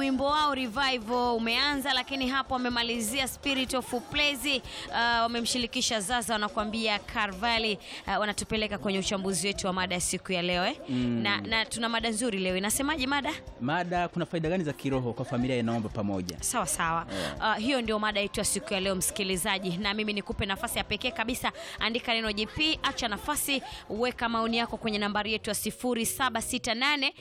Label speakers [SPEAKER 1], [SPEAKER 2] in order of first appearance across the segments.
[SPEAKER 1] wimbo wao Revival umeanza, lakini hapo wamemalizia Spirit of Praise. Uh, wamemshirikisha Zaza, wanakuambia Carvali. Uh, wanatupeleka kwenye uchambuzi wetu wa mada ya siku ya leo eh? na, na tuna mada nzuri leo. Inasemaje mada?
[SPEAKER 2] Mada, kuna faida gani za kiroho kwa familia inaomba pamoja?
[SPEAKER 1] Sawa sawa. Uh, hiyo ndio mada yetu ya siku ya leo msikilizaji, na mimi nikupe nafasi ya pekee kabisa. Andika neno JP, acha nafasi, weka maoni yako kwenye nambari yetu ya 0768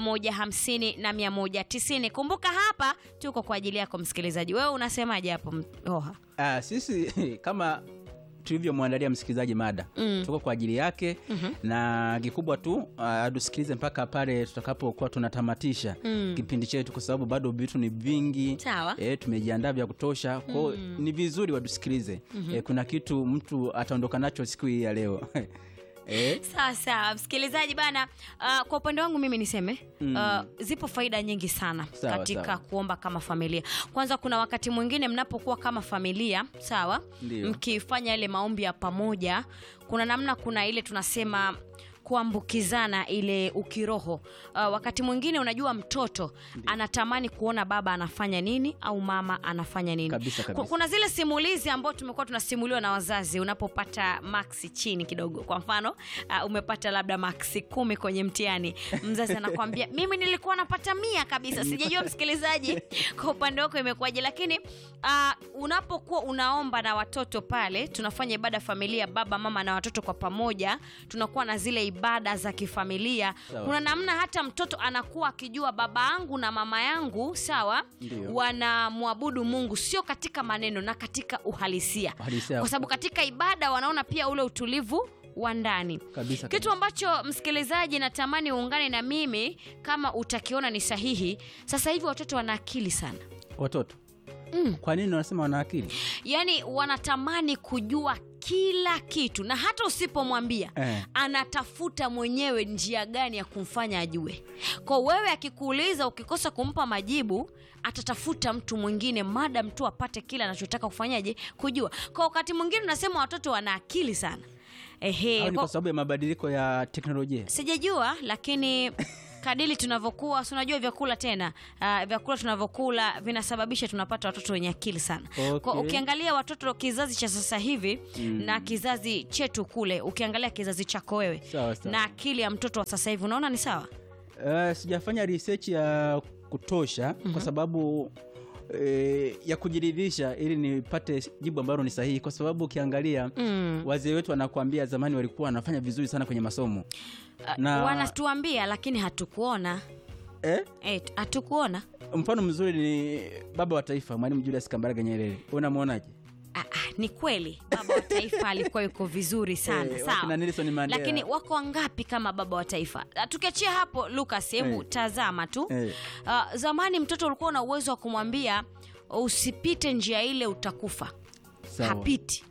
[SPEAKER 1] 150 na 190. Kumbuka hapa tuko kwa ajili yako msikilizaji. Wewe unasemaje hapo Oha?
[SPEAKER 2] Ah, sisi kama tulivyomwandalia msikilizaji mada
[SPEAKER 1] Mm.
[SPEAKER 2] tuko kwa ajili yake na kikubwa tu ah, tusikilize mpaka pale tutakapokuwa tunatamatisha
[SPEAKER 1] Mm.
[SPEAKER 2] kipindi chetu, kwa sababu bado vitu ni vingi
[SPEAKER 1] Sawa.
[SPEAKER 2] e, tumejiandaa vya kutosha kwao ni vizuri watusikilize e, kuna kitu mtu ataondoka nacho siku hii ya leo e,
[SPEAKER 1] Sawa sawa, msikilizaji bana. Uh, kwa upande wangu mimi niseme uh, zipo faida nyingi sana
[SPEAKER 2] Sawa,
[SPEAKER 1] katika
[SPEAKER 2] sawa.
[SPEAKER 1] kuomba kama familia. Kwanza, kuna wakati mwingine mnapokuwa kama familia sawa,
[SPEAKER 2] Ndio.
[SPEAKER 1] mkifanya ile maombi ya pamoja, kuna namna, kuna ile tunasema kuambukizana ile ukiroho. Uh, wakati mwingine unajua mtoto anatamani kuona baba anafanya nini au mama anafanya nini.
[SPEAKER 2] Kabisa, kabisa.
[SPEAKER 1] Ku- Kuna zile simulizi ambao tumekuwa tunasimuliwa na wazazi, unapopata maksi chini kidogo, kwa mfano uh, umepata labda maksi kumi kwenye mtihani, mzazi anakwambia mimi nilikuwa napata mia kabisa. Sijajua msikilizaji, kwa upande wako imekuwaje, lakini uh, unapokuwa unaomba na watoto pale, tunafanya ibada ya familia, baba mama na watoto kwa pamoja, tunakuwa na zile ibada za kifamilia.
[SPEAKER 2] Sawa.
[SPEAKER 1] Kuna namna hata mtoto anakuwa akijua baba yangu na mama yangu sawa,
[SPEAKER 2] Ndio.
[SPEAKER 1] wanamwabudu Mungu sio katika maneno na katika uhalisia,
[SPEAKER 2] Uhalisia.
[SPEAKER 1] kwa sababu katika ibada wanaona pia ule utulivu wa ndani
[SPEAKER 2] Kabisa,
[SPEAKER 1] kitu
[SPEAKER 2] kabisa.
[SPEAKER 1] ambacho msikilizaji, natamani uungane na mimi kama utakiona ni sahihi. Sasa hivi watoto wana akili sana,
[SPEAKER 2] watoto
[SPEAKER 1] Mm.
[SPEAKER 2] kwa nini wanasema wana akili
[SPEAKER 1] yaani wanatamani kujua kila kitu, na hata usipomwambia
[SPEAKER 2] Eh.
[SPEAKER 1] anatafuta mwenyewe njia gani ya kumfanya ajue. Kwa wewe akikuuliza, ukikosa kumpa majibu, atatafuta mtu mwingine, madam tu apate kile anachotaka kufanyaje, kujua. Kwa wakati mwingine unasema watoto wana akili sana. Ehe,
[SPEAKER 2] au ni
[SPEAKER 1] kwa-
[SPEAKER 2] kwa sababu ya mabadiliko ya teknolojia
[SPEAKER 1] sijajua lakini kadili tunavyokuwa si unajua vyakula tena uh, vyakula tunavyokula vinasababisha tunapata watoto wenye akili sana
[SPEAKER 2] Okay.
[SPEAKER 1] kwa ukiangalia watoto kizazi cha sasa hivi na kizazi chetu kule ukiangalia kizazi chako wewe
[SPEAKER 2] Sawa, sawa.
[SPEAKER 1] na akili ya mtoto wa sasa hivi unaona ni sawa
[SPEAKER 2] Uh, sijafanya research ya kutosha kwa sababu eh, ya kujiridhisha ili nipate jibu ambalo ni sahihi, kwa sababu ukiangalia
[SPEAKER 1] mm.
[SPEAKER 2] wazee wetu wanakuambia zamani walikuwa wanafanya vizuri sana kwenye masomo na
[SPEAKER 1] wanatuambia lakini hatukuona
[SPEAKER 2] eh,
[SPEAKER 1] eh, hatukuona
[SPEAKER 2] mfano mzuri ni baba wa taifa Mwalimu Julius Kambarage Nyerere. Unamwonaje?
[SPEAKER 1] Ah, ah, ni kweli baba wa taifa alikuwa yuko vizuri sana
[SPEAKER 2] Eh,
[SPEAKER 1] sawa
[SPEAKER 2] wakina Nelson Mandela.
[SPEAKER 1] lakini wako wangapi kama baba wa taifa Ah, tukiachia hapo Lucas hebu
[SPEAKER 2] Eh.
[SPEAKER 1] tazama tu
[SPEAKER 2] Eh.
[SPEAKER 1] Ah, zamani mtoto ulikuwa una uwezo wa kumwambia usipite njia ile utakufa
[SPEAKER 2] Sawa.
[SPEAKER 1] hapiti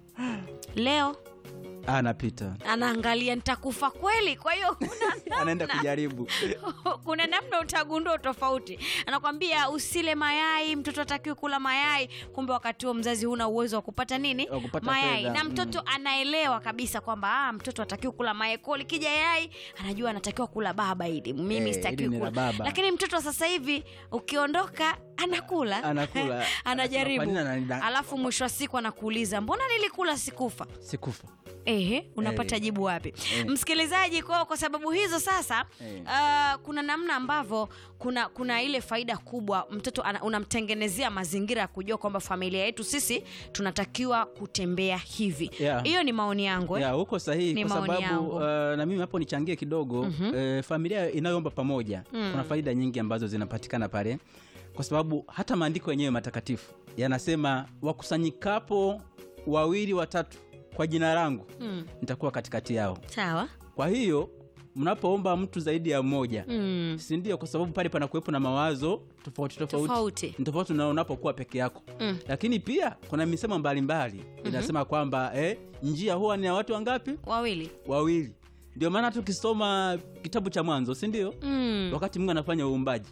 [SPEAKER 1] leo
[SPEAKER 2] Ah, napita
[SPEAKER 1] anaangalia nitakufa kweli kwa hiyo kuna
[SPEAKER 2] anaenda kujaribu
[SPEAKER 1] kuna namna utagundua tofauti anakwambia usile mayai mtoto atakiwe kula mayai kumbe wakati huo mzazi huna uwezo wa kupata nini
[SPEAKER 2] Wa kupata
[SPEAKER 1] mayai
[SPEAKER 2] fedha,
[SPEAKER 1] na mtoto anaelewa kabisa kwamba ah, mtoto atakiwa kula mayai ko likija yai anajua anatakiwa kula baba ili mimi
[SPEAKER 2] Eh,
[SPEAKER 1] sitakiwi
[SPEAKER 2] ili ni la
[SPEAKER 1] kula
[SPEAKER 2] baba.
[SPEAKER 1] lakini mtoto wa sasa hivi ukiondoka anakula
[SPEAKER 2] Anakula.
[SPEAKER 1] anajaribu
[SPEAKER 2] Anasema, "Kwa nini ananida-"
[SPEAKER 1] alafu mwisho wa siku anakuuliza mbona nilikula sikufa
[SPEAKER 2] sikufa
[SPEAKER 1] Ehe, unapata
[SPEAKER 2] Eh.
[SPEAKER 1] jibu wapi?
[SPEAKER 2] Eh.
[SPEAKER 1] Msikilizaji, kwa, kwa sababu hizo sasa
[SPEAKER 2] Eh.
[SPEAKER 1] uh, kuna namna ambavyo kuna kuna ile faida kubwa mtoto ana, unamtengenezea mazingira ya kujua kwamba familia yetu sisi tunatakiwa kutembea hivi.
[SPEAKER 2] Yeah.
[SPEAKER 1] Hiyo ni maoni yangu eh.
[SPEAKER 2] ya huko sahihi
[SPEAKER 1] Ni
[SPEAKER 2] kwa
[SPEAKER 1] maoni
[SPEAKER 2] sababu
[SPEAKER 1] yangu.
[SPEAKER 2] uh, na mimi hapo nichangie kidogo eh, familia inayoomba pamoja kuna faida nyingi ambazo zinapatikana pale kwa sababu hata maandiko yenyewe matakatifu yanasema wakusanyikapo wawili watatu kwa jina langu
[SPEAKER 1] Mm.
[SPEAKER 2] nitakuwa katikati yao
[SPEAKER 1] Sawa.
[SPEAKER 2] kwa hiyo mnapoomba mtu zaidi ya mmoja
[SPEAKER 1] Mm.
[SPEAKER 2] si ndio kwa sababu pale panakuwepo na mawazo tofauti tofauti
[SPEAKER 1] Tofauti.
[SPEAKER 2] ni tofauti na unapokuwa peke yako
[SPEAKER 1] Mm.
[SPEAKER 2] lakini pia kuna misemo mbalimbali inasema kwamba eh, njia huwa ni ya watu wangapi
[SPEAKER 1] Wawili.
[SPEAKER 2] wawili ndio maana tukisoma kitabu cha mwanzo si ndio
[SPEAKER 1] Mm.
[SPEAKER 2] wakati mungu anafanya uumbaji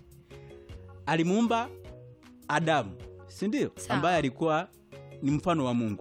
[SPEAKER 2] alimuumba adamu si ndio
[SPEAKER 1] Sawa.
[SPEAKER 2] ambaye alikuwa ni mfano wa mungu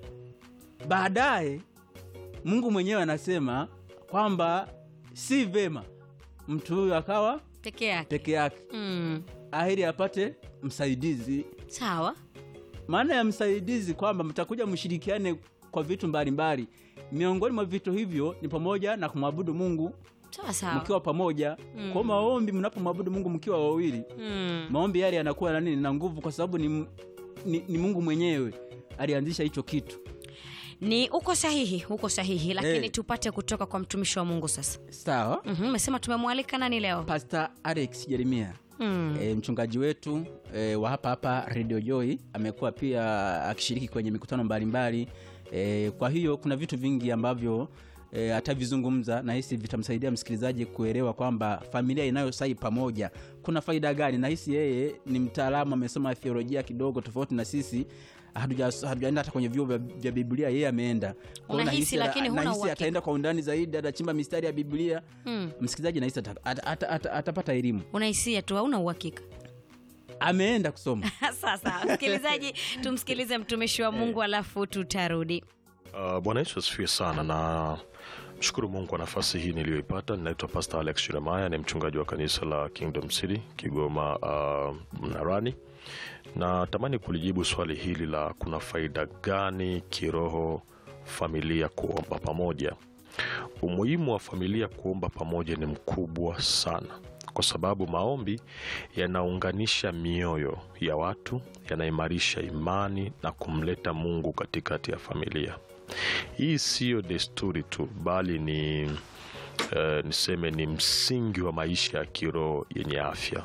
[SPEAKER 2] baadaye mungu mwenyewe anasema kwamba si vema mtu huyu akawa
[SPEAKER 1] Peke yake.
[SPEAKER 2] peke yake
[SPEAKER 1] Mm.
[SPEAKER 2] aheri apate msaidizi
[SPEAKER 1] sawa
[SPEAKER 2] maana ya msaidizi kwamba mtakuja mshirikiane kwa vitu mbalimbali miongoni mwa vitu hivyo ni pamoja na kumwabudu mungu
[SPEAKER 1] sawa sawa
[SPEAKER 2] mkiwa pamoja mm. kwa maombi mnapomwabudu mungu mkiwa wawili
[SPEAKER 1] mm.
[SPEAKER 2] maombi yale yanakuwa na nini na nguvu kwa sababu ni, ni, ni mungu mwenyewe alianzisha hicho kitu
[SPEAKER 1] ni uko sahihi uko sahihi lakini
[SPEAKER 2] Eh.
[SPEAKER 1] tupate kutoka kwa mtumishi wa mungu sasa
[SPEAKER 2] sawa
[SPEAKER 1] Mhm, umesema tumemwalika nani leo
[SPEAKER 2] pastor alex jeremia
[SPEAKER 1] mm.
[SPEAKER 2] e, mchungaji wetu e, wa hapa hapa radio joy amekuwa pia akishiriki kwenye mikutano mbalimbali e, kwa hiyo kuna vitu vingi ambavyo e, atavizungumza nahisi vitamsaidia msikilizaji kuelewa kwamba familia inayosai pamoja kuna faida gani nahisi yeye ni mtaalamu amesoma theolojia kidogo tofauti na sisi hatuja- hatujaenda hata kwenye vyuo vya, vya biblia yeye ameenda Kwa hiyo
[SPEAKER 1] Unahisi,
[SPEAKER 2] nahisi-
[SPEAKER 1] lakini huna
[SPEAKER 2] nahisi
[SPEAKER 1] uhakika.
[SPEAKER 2] ataenda kwa undani zaidi atachimba mistari ya biblia
[SPEAKER 1] Mm.
[SPEAKER 2] msikilizaji nahisi ata- ata- ata- ata- atapata elimu
[SPEAKER 1] unahisia tu hauna uhakika
[SPEAKER 2] ameenda kusoma
[SPEAKER 1] sasa msikilizaji tumsikilize mtumishi wa mungu alafu tutarudi
[SPEAKER 3] Uh, Bwana Yesu asifiwe sana na mshukuru Mungu kwa nafasi hii niliyoipata. Ninaitwa Pastor Alex Jeremiah, ni mchungaji wa kanisa la Kingdom City Kigoma uh, Mnarani. Na tamani kulijibu swali hili la kuna faida gani kiroho familia kuomba pamoja. Umuhimu wa familia kuomba pamoja ni mkubwa sana, kwa sababu maombi yanaunganisha mioyo ya watu, yanaimarisha imani na kumleta Mungu katikati ya familia. Hii siyo desturi tu, bali ni eh, niseme ni msingi wa maisha ya kiroho yenye afya.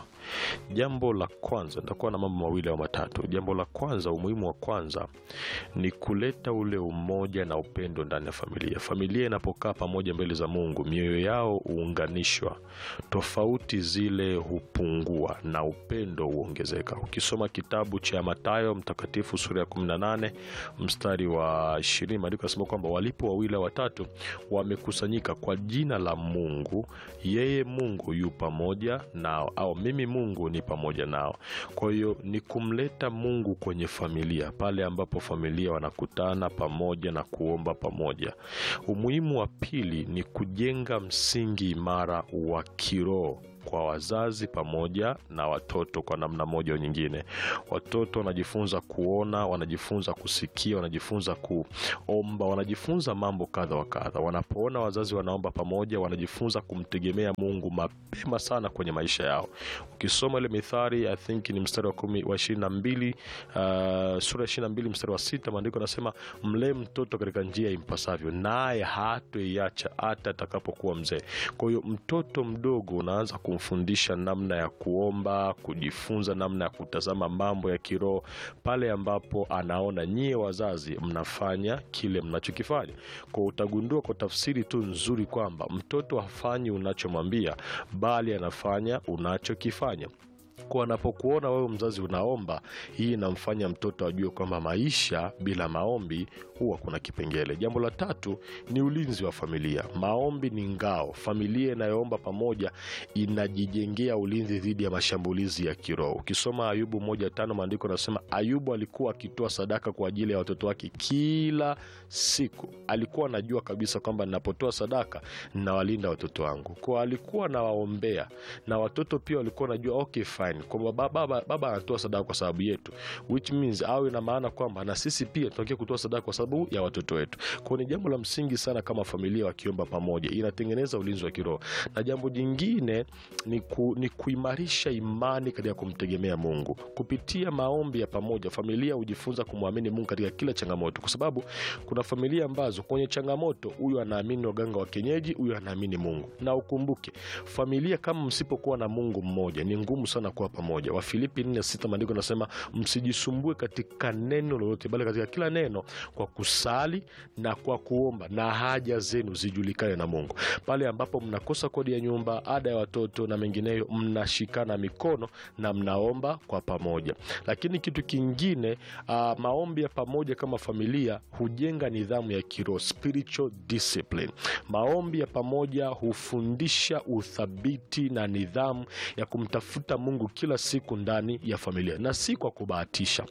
[SPEAKER 3] Jambo la kwanza, nitakuwa na mambo mawili au matatu. Jambo la kwanza, umuhimu wa kwanza ni kuleta ule umoja na upendo ndani ya familia. Familia inapokaa pamoja mbele za Mungu, mioyo yao huunganishwa, tofauti zile hupungua na upendo huongezeka. Ukisoma kitabu cha Mathayo mtakatifu sura ya 18 mstari wa 20, maandiko yanasema kwamba walipo wawili au watatu wamekusanyika kwa jina la Mungu, yeye Mungu yu pamoja nao, au mimi Mungu ni pamoja nao. Kwa hiyo ni kumleta Mungu kwenye familia, pale ambapo familia wanakutana pamoja na kuomba pamoja. Umuhimu wa pili ni kujenga msingi imara wa kiroho kwa wazazi pamoja na watoto kwa namna moja au nyingine. Watoto wanajifunza kuona, wanajifunza kusikia, wanajifunza kuomba, wanajifunza mambo kadha wa kadha. Wanapoona wazazi wanaomba pamoja, wanajifunza kumtegemea Mungu mapema sana kwenye maisha yao. Ukisoma ile Mithali, I think ni mstari wa kumi wa ishirini na mbili uh, sura ya ishirini na mbili mstari wa sita maandiko yanasema mlee mtoto katika njia impasavyo, naye hatoiacha hata atakapokuwa mzee. Kwa hiyo mtoto mdogo unaanza kumfundisha namna ya kuomba, kujifunza namna ya kutazama mambo ya kiroho pale ambapo anaona nyie wazazi mnafanya kile mnachokifanya. Kwa utagundua kwa tafsiri tu nzuri kwamba mtoto hafanyi unachomwambia, bali anafanya unachokifanya kwa anapokuona wewe mzazi unaomba, hii inamfanya mtoto ajue kwamba maisha bila maombi huwa kuna kipengele. Jambo la tatu ni ulinzi wa familia. Maombi ni ngao. Familia inayoomba pamoja inajijengea ulinzi dhidi ya mashambulizi ya kiroho. Ukisoma Ayubu moja tano maandiko anasema Ayubu alikuwa akitoa sadaka kwa ajili ya watoto wake kila siku. Alikuwa anajua kabisa kwamba ninapotoa sadaka ninawalinda watoto wangu, kwa alikuwa anawaombea na watoto pia walikuwa wanajua okay fine, kwamba baba, baba, baba anatoa sadaka kwa sababu yetu, which means au ina maana kwamba na sisi pia tunatakiwa kutoa sadaka kwa sababu ya watoto wetu. Kwa ni jambo la msingi sana kama familia wakiomba pamoja, inatengeneza ulinzi wa kiroho. Na jambo jingine ni, ku, ni kuimarisha imani katika kumtegemea Mungu kupitia maombi ya pamoja. Familia hujifunza kumwamini Mungu katika kila changamoto, kwa sababu kuna familia ambazo kwenye changamoto, huyu anaamini waganga wa kienyeji, huyu anaamini Mungu. Na ukumbuke familia, kama msipokuwa na Mungu mmoja, ni ngumu sana kuwa pamoja. Wafilipi 4:6 maandiko nasema, msijisumbue katika neno lolote, bali katika kila neno kwa kusali na kwa kuomba na haja zenu zijulikane na Mungu. Pale ambapo mnakosa kodi ya nyumba, ada ya watoto na mengineyo, mnashikana mikono na mnaomba kwa pamoja. Lakini kitu kingine uh, maombi ya pamoja kama familia hujenga nidhamu ya kiroho, spiritual discipline. Maombi ya pamoja hufundisha uthabiti na nidhamu ya kumtafuta Mungu kila siku ndani ya familia na si kwa kubahatisha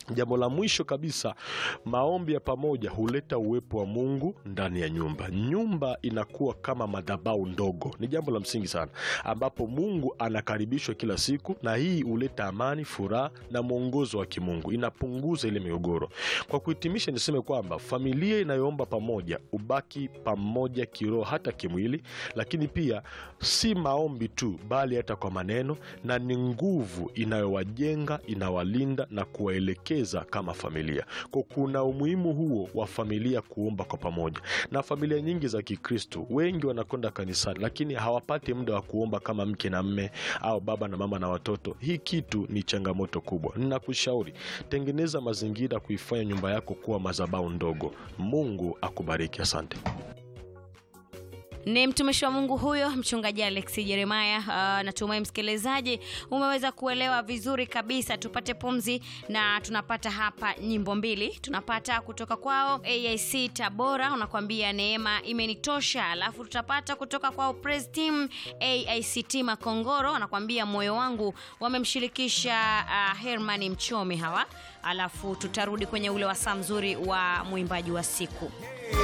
[SPEAKER 3] Jambo la mwisho kabisa, maombi ya pamoja huleta uwepo wa Mungu ndani ya nyumba. Nyumba inakuwa kama madhabahu ndogo, ni jambo la msingi sana, ambapo Mungu anakaribishwa kila siku, na hii huleta amani, furaha na mwongozo wa kimungu, inapunguza ile migogoro. Kwa kuhitimisha, niseme kwamba familia inayoomba pamoja ubaki pamoja kiroho, hata kimwili, lakini pia si maombi tu, bali hata kwa maneno, na ni nguvu inayowajenga, inawalinda na kuwaelekeza kama familia. Kwa kuna umuhimu huo wa familia kuomba kwa pamoja, na familia nyingi za Kikristo wengi wanakwenda kanisani, lakini hawapati muda wa kuomba kama mke na mme au baba na mama na watoto. Hii kitu ni changamoto kubwa. Ninakushauri tengeneza mazingira kuifanya nyumba yako kuwa madhabahu ndogo. Mungu akubariki. Asante.
[SPEAKER 1] ni mtumishi wa mungu huyo mchungaji alex jeremaya uh, natumai msikilizaji umeweza kuelewa vizuri kabisa tupate pumzi na tunapata hapa nyimbo mbili tunapata kutoka kwao aic tabora unakwambia neema imenitosha alafu tutapata kutoka kwao Praise team aict makongoro anakwambia moyo wangu wamemshirikisha uh, hermani mchomi hawa alafu tutarudi kwenye ule wasaa mzuri wa mwimbaji wa siku